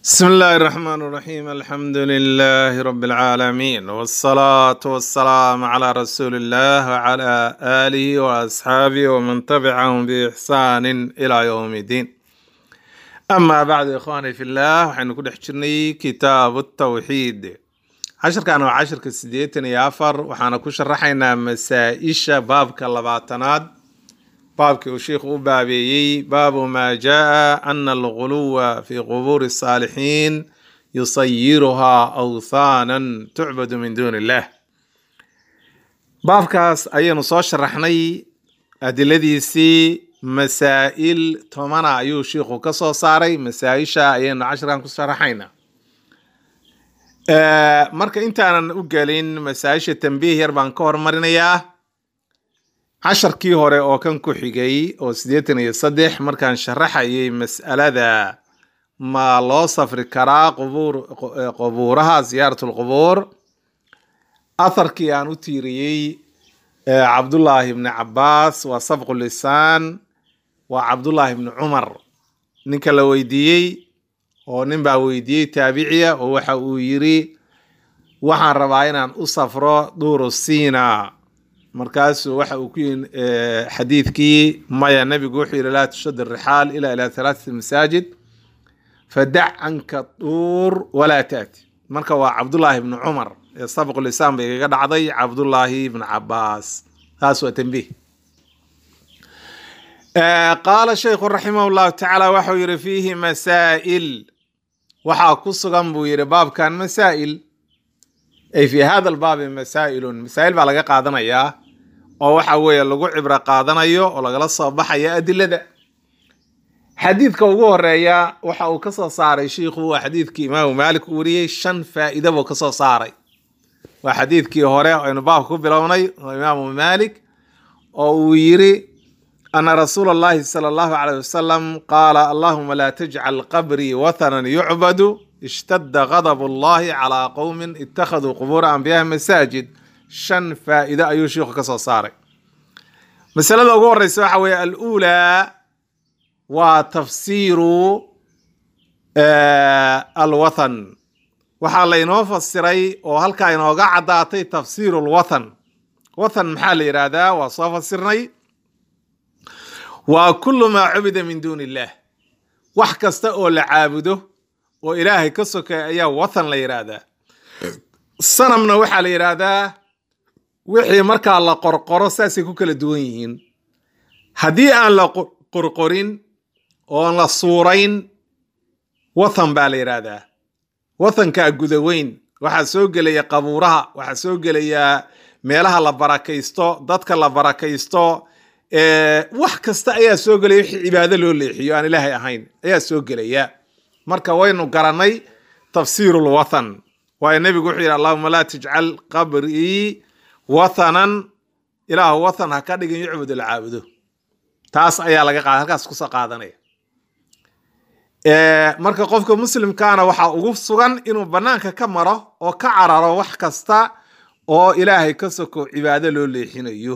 بسم الله الرحمن الرحيم الحمد لله رب العالمين والصلاة والسلام على رسول الله وعلى آله وأصحابه ومن تبعهم بإحسان إلى يوم الدين أما بعد إخواني في الله وحين كل حجرني كتاب التوحيد عشر كانوا عشر كسديتن يافر وحنا كشرحنا مسائش باب كاللباتناد baabkii uu sheikhu u baabeeyey baabu maa jaa ana alguluwa fi qubuuri الsaalixiin yusayiruhaa awthaanan tucbadu min duuni illah baabkaas ayaynu soo sharaxnay adiladiisii masaa'il tomana ayuu sheikhu ka soo saaray masaa-isha ayaynu cashirkan ku sharaxayna marka intaanan u gelin masaa-isha tambiih yar baan ka hormarinayaa casharkii hore oo kan ku xigay oo siddeetan iyo saddex markaan sharaxayay mas'alada ma loo safri karaa qubuur qubuuraha ziyaarat lqubuur atharkii aan u tiiriyey cabdullaahi ibni cabaas waa sabqu lisaan waa cabdullaahi ibni cumar ninka la weydiiyey oo nin baa weydiiyey taabiciya oo waxa uu yiri waxaan rabaa inaan u safro duuru siina markaasuu waxa uu ku yihi xadiidkii maya nebigu wuxuu yihi laa tushad arixaal ila ilaa halaathati masaajid fadac canka duur walaa taati marka waa cabdullaahi ibni cumar ee sabqu lisaan bay igaga dhacday cabdullaahi ibni cabaas taas waa tambiih qaala shaykhu raximah llahu tacaala waxau yihi fiihi masaa'il waxaa ku sugan buu yihi baabkan masaa'il ay fi hada albaabi masaa'ilun masaa'il baa laga qaadanayaa oo waxa weeye lagu cibro qaadanayo oo lagala soo baxaya adilada xadiidka ugu horeeya waxa uu ka soo saaray shiikhu waa xadiidkii imaamu maalik uu wariyey shan faa'iida buu ka soo saaray waa xadiidkii hore aynu baabka ku bilownay oo imaamu maalik oo uu yiri ana rasuula allahi sala allahu caleyh wasalam qaala allahuma laa tajcal qabrii wathanan yucbadu ishtadda gadab allahi calaa qowmin ittakhaduu qubuura anbiyaha masaajid shan faa'iide ayuu sheikhu ka soo saaray masalada ugu horeysa waxa weeye aluulaa waa tafsiiru alwathan waxaa laynoo fasiray oo halkaa inooga caddaatay tafsiiru lwathan wathan maxaa la yidhaahdaa waa soo fasirnay waa kullu maa cubida min duuni illah wax kasta oo la caabudo oo ilaahay ka sokay ayaa wathan la yidhaahdaa sanamna waxaa la yidhaahdaa wixii markaa la qorqoro saasay ku kala duwan yihiin haddii aan la qorqorin oon la suurayn wathan baa la yidhaahdaa wathankaa gudaweyn waxaa soo gelaya qabuuraha waxaa soo gelaya meelaha la barakaysto dadka la barakaysto wax kasta ayaa soo gelaya wixii cibaado loo leexiyo aan ilaahay ahayn ayaa soo gelaya marka waynu garanay tafsiiru lwathan waayo nebigu wuxuu yidhi allahuma laa tajcal qabrii wathanan ilaahu wathan ha ka dhigin yucbud la caabudo taas ayaa laga qaada halkaas kusoo qaadanaya marka qofka muslimkaana waxaa ugu sugan inuu banaanka ka maro oo ka cararo wax kasta oo ilaahay ka soko cibaado loo leexinayo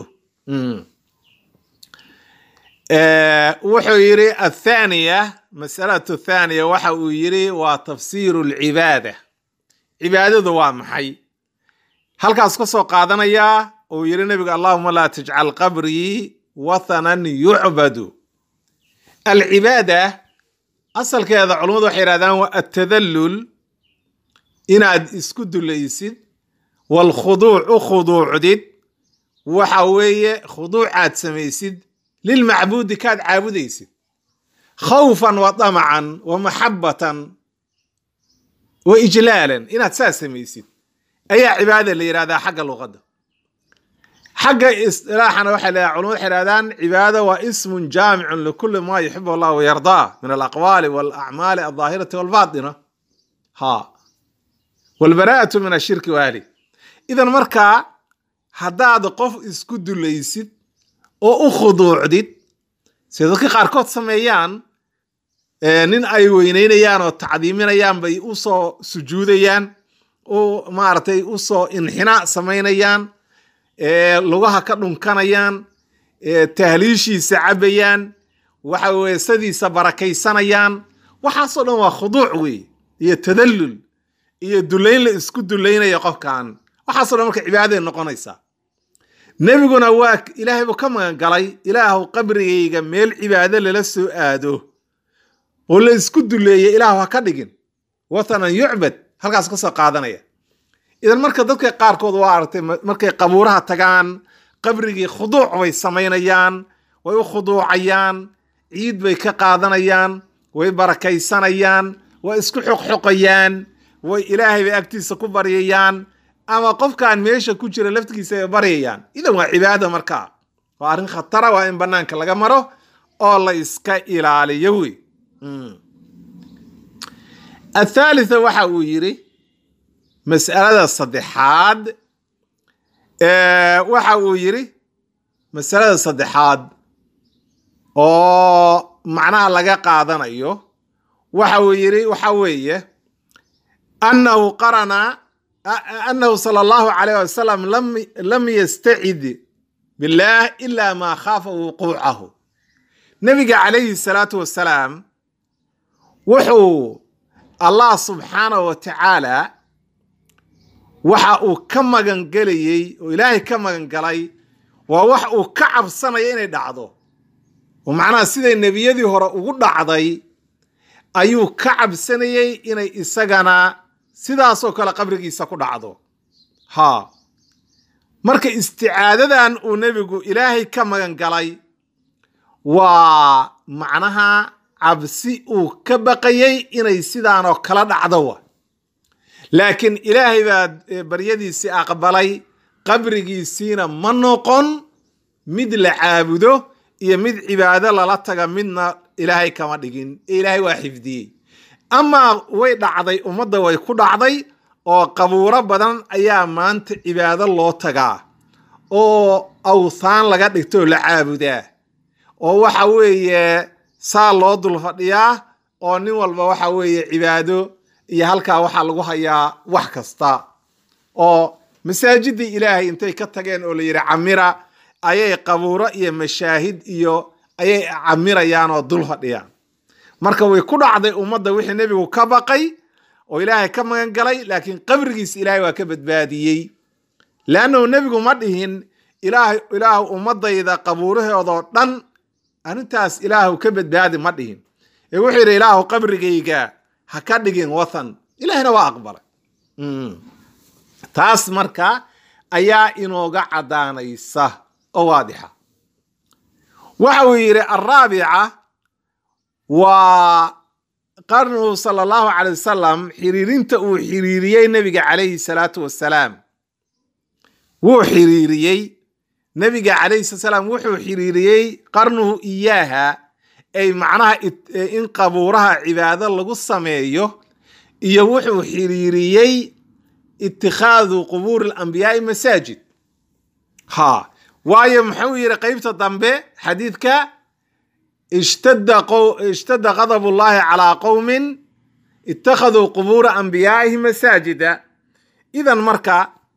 wuxuu yidhi athaniya masalatu thaniya waxa uu yidhi waa tafsiiru lcibaada cibaadadu waa maxay halkaas ka soo qaadanayaa uu yidhi nebigu allahuma laa tajcal qabrii wathanan yucbadu alcibaada asalkeeda culummadu waxay yidhahdaan waa altadallul inaad isku dulaysid waalkhuduuc u khuduucdid waxa weeye khuduucaad samaysid lilmacbuudi kaad caabudaysid khawfan wa damacan wa maxabatan wa ijlaalan inaad saa samaysid ayaa cibaada la yidhahdaa xagga luqadda xagga istilaaxana waxay leedahay culamadu waxay yidhahdaan cibaada waa ismun jaamicun likulli maa yuxib allah wayardaa min alaqwaali walacmaali aldaahirati walbaatina ha walbaraa'atu min ashirki waali idan markaa haddaad qof isku dulaysid oo u khuduucdid sida dadka qaarkood sameeyaan nin ay weyneynayaan oo tacdiiminayaan bay usoo sujuudayaan u maaragtay usoo inxinaa samaynayaan lugaha ka dhunkanayaan tahliishiisa cabayaan waxa weye sadiisa barakaysanayaan waxaasoo dhan waa khuduuc wey iyo tadallul iyo dulayn la isku dulaynayo qofkan waxaasoo dhan marka cibaadaday noqonaysaa nebiguna waa ilaahay buu ka magan galay ilaahu qabrigayga meel cibaado lala soo aado oo la isku duleeyay ilaahu ha ka dhigin wathanan yucbad halkaas ka soo qaadanaya idan marka dadka qaarkood waa aragtay markay qabuuraha tagaan qabrigii khuduuc bay samaynayaan way u khuduucayaan ciid bay ka qaadanayaan way barakaysanayaan way isku xoqxoqayaan way ilaahay bay agtiisa ku baryayaan ama qofkaan meesha ku jira laftigiisa ay baryayaan idan waa cibaada markaa waa arrin khatara waa in bannaanka laga maro oo la iska ilaaliyo wey athaalitha waxa uu yidhi mas'alada saddexaad waxa uu yidhi masalada saddexaad oo macnaha laga qaadanayo waxa uu yidhi waxa weeye annahu qarana annahu sala allahu calayh wasalam lam yastacid billaah ila maa khaafa wuquucahu nebiga calayhi salaatu wasalaam wuxuu allah subxaanahu wa tacaala waxa uu ka magan gelayey oo ilaahay ka magan galay waa wax uu ka cabsanaya inay dhacdo oo macnaha siday nebiyadii hore ugu dhacday ayuu ka cabsanayey inay isagana sidaasoo kale qabrigiisa ku dhacdo ha marka isticaadadan uu nebigu ilaahay ka magan galay waa macnaha cabsi uu ka baqayey inay sidaanoo kala dhacdo wa laakiin ilaahay baa baryadiisii aqbalay qabrigiisiina ma noqon mid la caabudo iyo mid cibaado lala taga midna ilaahay kama dhigin ee ilaahay waa xifdiyey amaa way dhacday ummadda way ku dhacday oo qabuuro badan ayaa maanta cibaado loo tagaa oo awthaan laga dhigto oo la caabudaa oo waxa weeye saa loo dul fadhiyaa oo nin walba waxa weeye cibaado iyo halkaa waxaa lagu hayaa wax kasta oo masaajidii ilaahay intay ka tageen oo la yidhi camira ayay qabuuro iyo mashaahid iyo ayay camirayaan oo dul fadhiyaan marka way ku dhacday ummadda wixii nebigu ka baqay oo ilaahay ka magan galay laakiin qabrigiisa ilaahay waa ka badbaadiyey leannahu nebigu ma dhihin ilaah ilaahu ummadayda qabuurahoodoo dhan arrintaas ilaahu ka badbaadi ma dhihin ee wuxuu yidhi ilaahu qabrigayga ha ka dhigin wathan ilaahina waa aqbalay taas marka ayaa inooga caddaanaysa oo waadixa waxa uu yidhi alraabica waa qarnuhu sala allahu calay wasalam xiriirinta uu xiriiriyey nebiga calayhi salaatu wasalaam wuu xiriiriyey nebiga calayhi salatu salaam wuxuu xiriiriyey qarnuhu iyaaha ay macnaha in qabuuraha cibaado lagu sameeyo iyo wuxuu xiriiriyey itikhaadu qubuuri alambiyaai masaajid ha waayo muxuu yidhi qeybta dambe xadiidka ishtadda qadab ullahi calaa qowmin ittakhaduu qubuura anbiyaaihi masaajida idan marka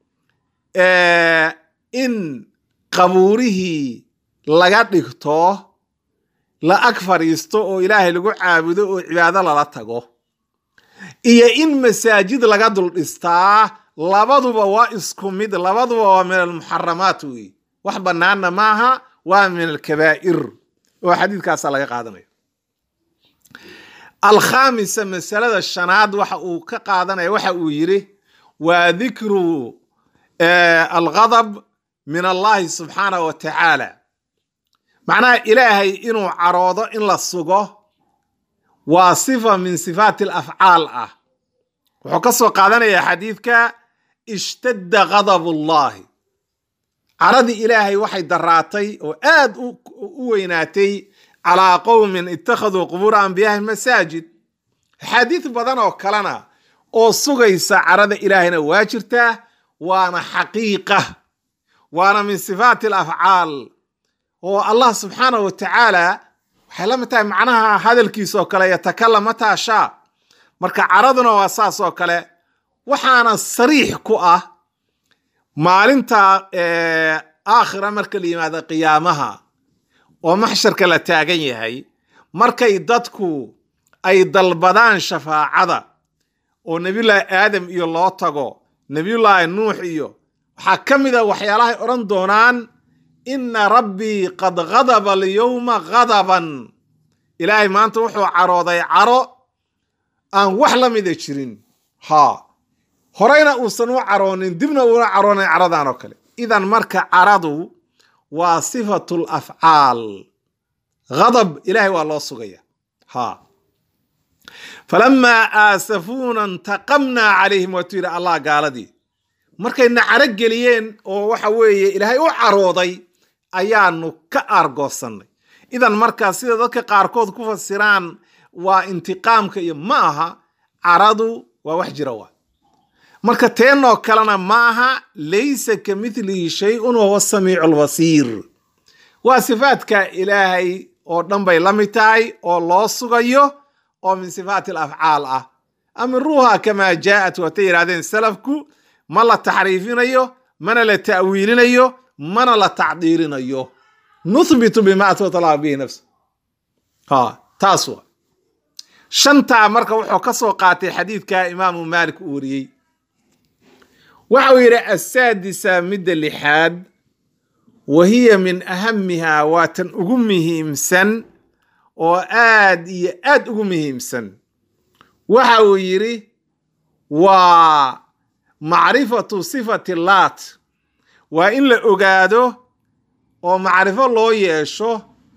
in qabuurihii laga dhigto la ag fadhiisto oo ilaahay lagu caabudo oo cibaado lala tago iyo in masaajid laga dul dhistaa labaduba waa isku mid labaduba waa min almuxaramaat wey wax bannaanna maaha waa min alkabaa'ir oo xadiidkaasa laga qaadanayo alkhaamisa masalada shanaad waxa uu ka qaadanaya waxa uu yidhi waa dikru alghadab min allahi subxaanahu wa tacaala macnaha ilaahay inuu caroodo in la sugo waa sifa min sifaati alafcaal ah wuxuu ka soo qaadanayaa xadiidka ishtadda ghadab ullahi caradii ilaahay waxay daraatay oo aad u weynaatay calaa qowmin ittakhaduu qubuura anbiyaahi masaajid axaadiid badan oo kalena oo sugaysa carada ilaahayna waa jirtaa waana xaqiiqa waana min sifaati alafcaal oo allah subxaanahu wa tacaala waxay la mid tahay macnaha hadalkiisa oo kale yatakalam mataa shaa marka caraduna waa saas oo kale waxaana sariix ku ah maalinta aakhira marka la yimaado qiyaamaha oo maxsharka la taagan yahay markay dadku ay dalbadaan shafaacada oo nebiyullaahi aadam iyo loo tago nebiyullaahi nuux iyo waxaa ka mid a waxyaalahay odhan doonaan inna rabbii qad ghadaba alyowma ghadaban ilaahay maanta wuxuu carooday caro aan wax la mida jirin haa horeyna uusan u caroonin dibna uuna caroonayn caradan oo kale idan marka caradu waa sifatul afcaal ghadab ilaahay waa loo sugaya haa falamaa aasafuuna intaqamnaa calayhim waatuu yidhi allah gaaladii markayna caro geliyeen oo waxa weeye ilaahay u carooday ayaanu ka aargoosannay idan markaa sida dadka qaarkood ku fasiraan waa intiqaamka iyo ma aha caradu waa wax jira waa marka teenoo kalena ma aha laysa ka midlihi shay-un wahuwa samiicu lbasiir waa sifaadka ilaahay oo dhan bay la mid tahay oo loo sugayo oo min sifaati alafcaal ah amiruuha kamaa jaa'at waatay yidhahdeen salafku ma la taxriifinayo mana la ta'wiilinayo mana la tacdiilinayo nuthbitu bima atbata allah bihi nafsa ha taas waa shantaa marka wuxuu ka soo qaatay xadiidka imaamu maalik uu wariyey waxa uu yidhi asaadisa midda lixaad wa hiya min ahamiha waa tan ugu muhiimsan oo aad iyo aad ugu muhiimsan waxa uu yidhi waa macrifatu sifati laat waa in la ogaado oo macrifo loo yeesho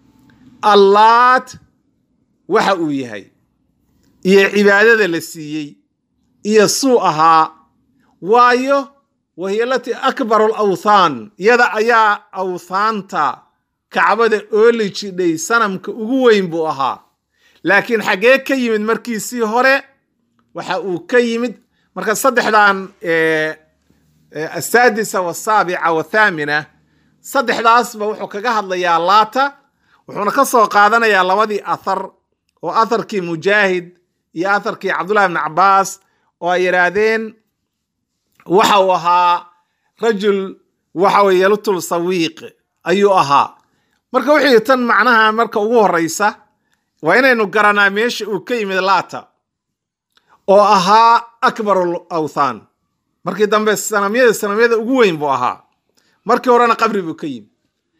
allaat waxa uu yahay iyo cibaadada la siiyey iyo suu ahaa waayo wahiya alatii akbaru alawthaan iyada ayaa awthaanta kacbada ooli jidhay sanamka ugu weyn buu ahaa laakiin xaggee ka yimid markiisii hore waxa uu ka yimid marka saddexdan asaadisa wasaabica wathaamina saddexdaasba wuxuu kaga hadlayaa laata wuxuuna ka soo qaadanayaa labadii athar oo atharkii mujaahid iyo atharkii cabdullahi bn cabaas oo ay yidhaahdeen waxa uu ahaa rajul waxa weye yalutul sawiiq ayuu ahaa marka wuxuu yidhi tan macnaha marka ugu horeysa waa inaynu garanaa meesha uu ka yimid laata oo ahaa akbaru awthaan markii dambe sanamyada sanamyada ugu weyn buu ahaa markii horena qabri buu ka yimid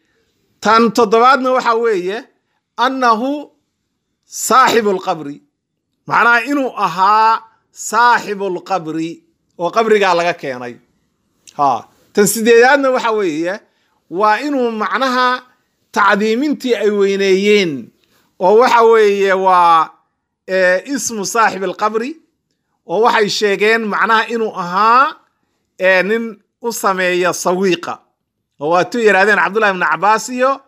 tan toddobaadna waxa weeye annahu saaxibu lqabri macnaha inuu ahaa saaxibu lqabri oo qabrigaa laga keenay ha tan sideedaadna waxa weeye waa inuu macnaha tacdiimintii ay weyneeyeen oo waxa weeye waa ismu saaxib alqabri oo waxay sheegeen macnaha inuu ahaa nin u sameeya sawiiqa oo waatuu yidhahdeen cabdullahi bn cabaas iyo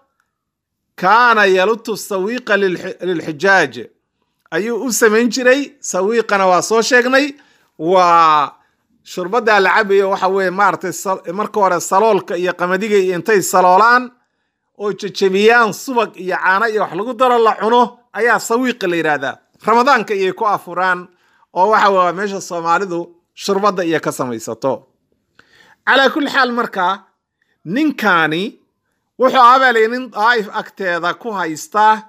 kaana yalutu sawiiqa lilxijaaj ayuu u samayn jiray sawiiqana waa soo sheegnay waa shurbadaa la cabayo waxa weye maaratay marka hore saloolka iyo qamadiga iyo intay saloolaan oo jejebiyaan subag iyo caano iyo wax lagu daro la cuno ayaa sawiiqa la yidhaahdaa ramadaanka iyay ku afuraan oo waxa waa meesha soomaalidu shurbadda iyo ka samaysato calaa kulli xaal markaa ninkaani wuxuu aabaalay nin daa'if agteeda ku haysta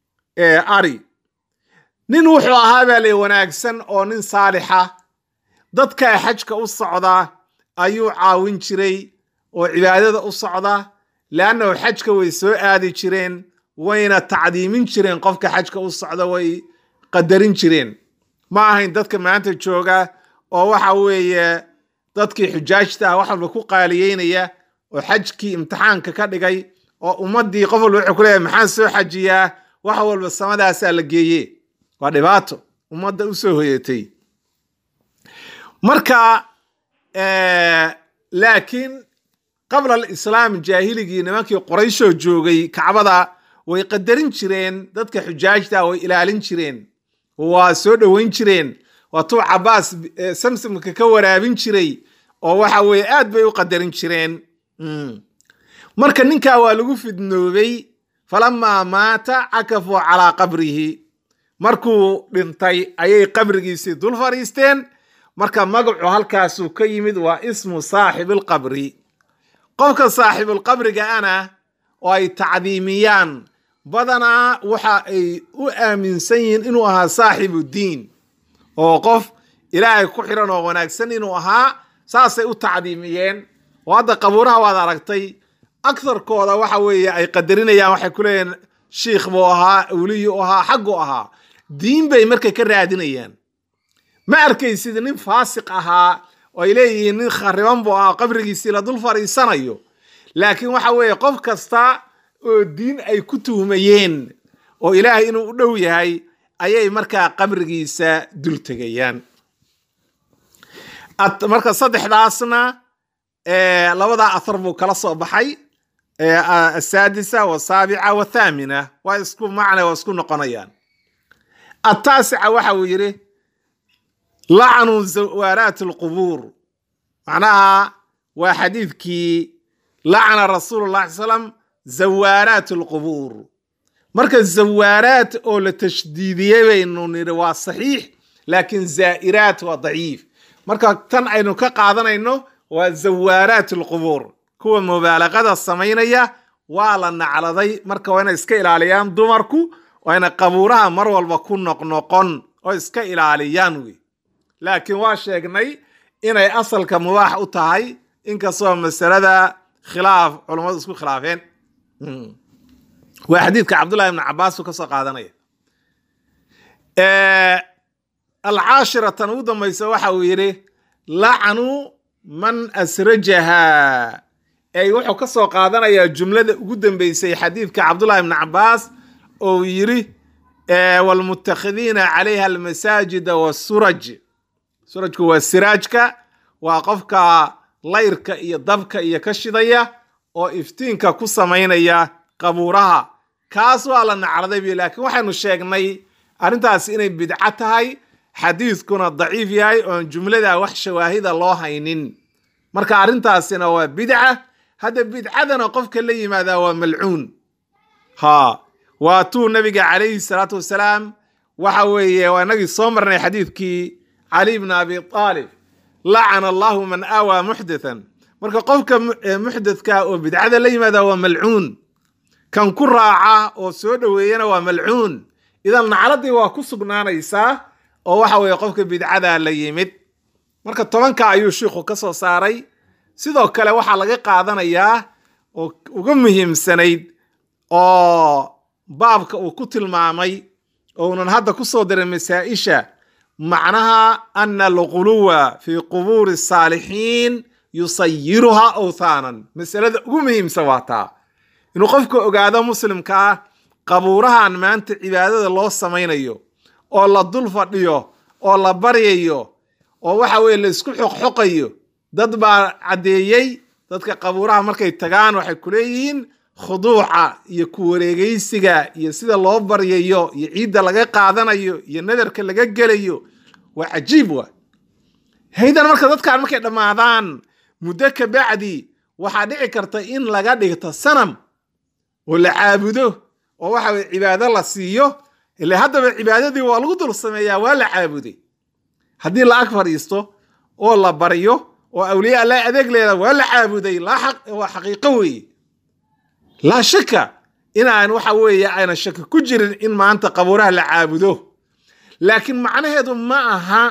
ari nin wuxuu ahaa baalay wanaagsan oo nin saalixa dadka xajka u socda ayuu caawin jiray oo cibaadada u socda leannahu xajka way soo aadi jireen wayna tacdiimin jireen qofka xajka u socda way qadarin jireen ma ahayn dadka maanta jooga oo waxa weeye dadkii xujaajta ah wax walba ku qaaliyeynaya oo xajkii imtixaanka ka dhigay oo ummaddii qof walba wuxuu ku leeyahay maxaan soo xajiyaa wax walba samadaasaa la geeye waa dhibaato ummadda u soo hoyatay marka laakiin qabla alislaam jaahiligii nimankii qorayshoo joogay kacbada way qadarin jireen dadka xujaajta way ilaalin jireen waa soo dhoweyn jireen waatuu cabaas samsamka ka waraabin jiray oo waxa weye aad bay u qadarin jireen marka ninkaa waa lagu fidnoobay falamaa maata cakafuu calaa qabrihi markuu dhintay ayay qabrigiisii dul fadhiisteen marka magacu halkaasuu ka yimid waa ismu saaxibilqabri qofka saaxibulqabriga ana oo ay tacdiimiyaan badanaa waxa ay u aaminsan yihiin inuu ahaa saaxibu diin oo qof ilaahay ku xiran oo wanaagsan inuu ahaa saasay u tacdiimiyeen oo hadda qabuuraha waad aragtay aktharkooda waxa weeye ay qadarinayaan waxay ku leeyihin shiikh buu ahaa awliyu ahaa xaggu ahaa diin bay markay ka raadinayaan ma arkaysid nin faasiq ahaa oo ay leeyihiin nin khariban buu ahaa qabrigiisii la dul fadhiisanayo laakiin waxa weeye qof kasta oo diin ay ku tuhmayeen oo ilaahay inuu u dhow yahay ayay markaa qabrigiisa dul tegayaan marka saddexdaasna labadaa athar buu kala soo baxay asaadisa wasaabica wathaamina waa isku macna waa isku noqonayaan ataasica waxa uu yidhi lacnu zawaaraat alqubuur macnaha waa xadiidkii lacna rasuulu llah ly slam zawaaraat alqubuur marka zawaaraat oo la tashdiidiyey baynu nidhi waa saxiix laakiin zaa'iraat waa daciif marka tan aynu ka qaadanayno waa zawaaraat alqubuur kuwa mubaalaqada samaynaya waa la nacladay marka waa inay iska ilaaliyaan dumarku waa inay qabuuraha mar walba ku noqnoqon oo iska ilaaliyaan wey laakiin waa sheegnay inay asalka mubaax u tahay inkastoo masalada khilaaf culummadu isku khilaafeen waa xadiidka cabdullahi ibnu cabaas uu ka soo qaadanaya alcaashiratan ugu dambaysa waxa uu yidhi lacnu man asrajaha ey wuxuu ka soo qaadanayaa jumlada ugu dambeysay xadiidka cabdullahi ibnu cabaas oo yidhi waalmutakhidiina calayha almasaajida wasuraj surajku waa siraajka waa qofka layrka iyo dabka iyo ka shidaya oo iftiinka ku samaynaya qabuuraha kaas waa la nacraday bi laakiin waxaynu sheegnay arrintaas inay bidco tahay xadiidkuna daciif yahay oon jumlada wax shawaahida loo haynin marka arrintaasina waa bidca hadda bidcadana qofka la yimaadaa waa malcuun ha waa tuu nabiga calayhi salaatu wasalaam waxa weeye waa inagii soo marnay xadiidkii cali bn abi aalib lacana allahu man aawaa muxdathan marka qofka muxdathka oo bidcada la yimaada waa malcuun kan ku raaca oo soo dhoweeyana waa malcuun idan nacladii waa ku sugnaanaysaa oo waxa weeye qofka bidcada la yimid marka tobanka ayuu shiikhu ka soo saaray sidoo kale waxaa laga qaadanayaa oo uga muhiimsanayd oo baabka uu ku tilmaamay ounan hadda ku soo diray masaa-isha macnaha ana alquluwa fi qubuuri saalixiin yusayiruhaa awthaanan masalada ugu muhiimsan waa taa inuu qofku ogaado muslimka ah qabuurahan maanta cibaadada loo samaynayo oo la dul fadhiyo oo la baryayo oo waxa weye la isku xoqxoqayo dad baa caddeeyey dadka qabuuraha markay tagaan waxay ku leeyihiin khuduuca iyo ku wareegaysiga iyo sida loo baryayo iyo ciidda laga qaadanayo iyo nadarka laga gelayo waa cajiib wa haydan marka dadkaan markay dhammaadaan muddo ka bacdi waxaa dhici karta in laga dhigto sanam oo la caabudo oo waxa weye cibaado la siiyo ile haddaba cibaadadii waa lagu dul sameeyaa waa la caabuday haddii la ag fadhiisto oo la baryo oo awliya alla adeeg leeda waa la caabuday waa xaqiiqo weeye laa shaka inaan waxa weeye ayna shaki ku jirin in maanta qabuuraha la caabudo laakiin macnaheedu ma aha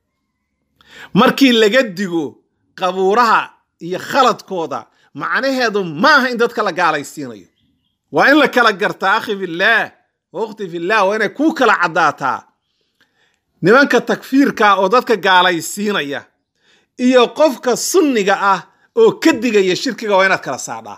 markii laga digo qabuuraha iyo khaladkooda macnaheedu ma aha in dadka la gaalaysiinayo waa in la kala gartaa akhi fillaah waqti fillah waa inay kuu kala caddaataa nimanka takfiirka oo dadka gaalaysiinaya iyo qofka sunniga ah oo ka digaya shirkiga waa inaad kala saadhaa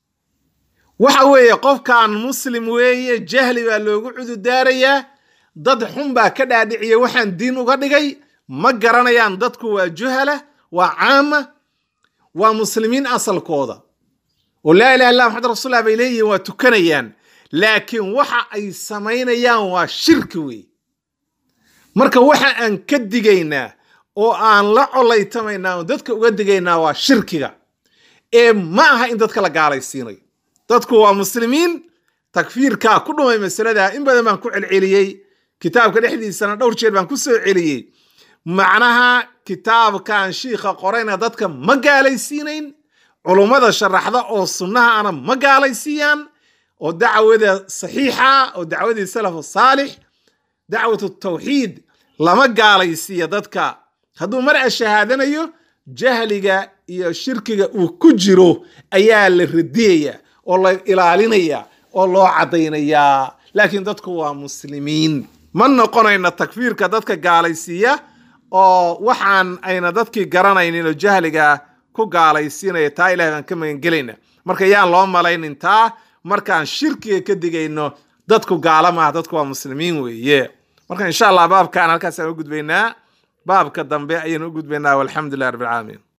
waxa weeye qofkan muslim weeye jahli baa loogu cududaarayaa dad xun baa ka dhaadhiciya waxaan diin uga dhigay ma garanayaan dadku waa juhala waa caama waa muslimiin asalkooda oo laa ilaha illa maxamed rasuullah bay leeyihiin waa tukanayaan laakiin waxa ay samaynayaan waa shirki wey marka waxa aan ka digaynaa oo aan la colaytamaynaa oo dadka uga digaynaa waa shirkiga ee ma aha in dadka la gaalaysiinayo dadku waa muslimiin takfiirkaa ku dhumay masalada in badan baan ku celceliyey kitaabka dhexdiisana dhowr jeer baan ku soo celiyey macnaha kitaabkan shiikha qorayna dadka ma gaalaysiinayn culummada sharaxda oo sunnaha ana ma gaalaysiiyaan oo dacwada saxiixa oo dacwadii salafu saalix dacwatu tawxiid lama gaalaysiiya dadka hadduu mar ashahaadanayo jahliga iyo shirkiga uu ku jiro ayaa la radiyaya oo la ilaalinaya oo loo caddaynayaa laakiin dadku waa muslimiin ma noqonayno takfiirka dadka gaalaysiiya oo waxaan ayna dadkii garanaynin oo jahliga ku gaalaysiinaya taa ilahay baan ka magangelayna marka yaan loo malaynin taa markaan shirkiga ka digayno dadku gaala maaha dadku waa muslimiin weeye marka insha allah baabkaan halkaasaan u gudbaynaa baabka dambe ayaynu u gudbaynaa walxamdu lilah rabbi alcaalamiin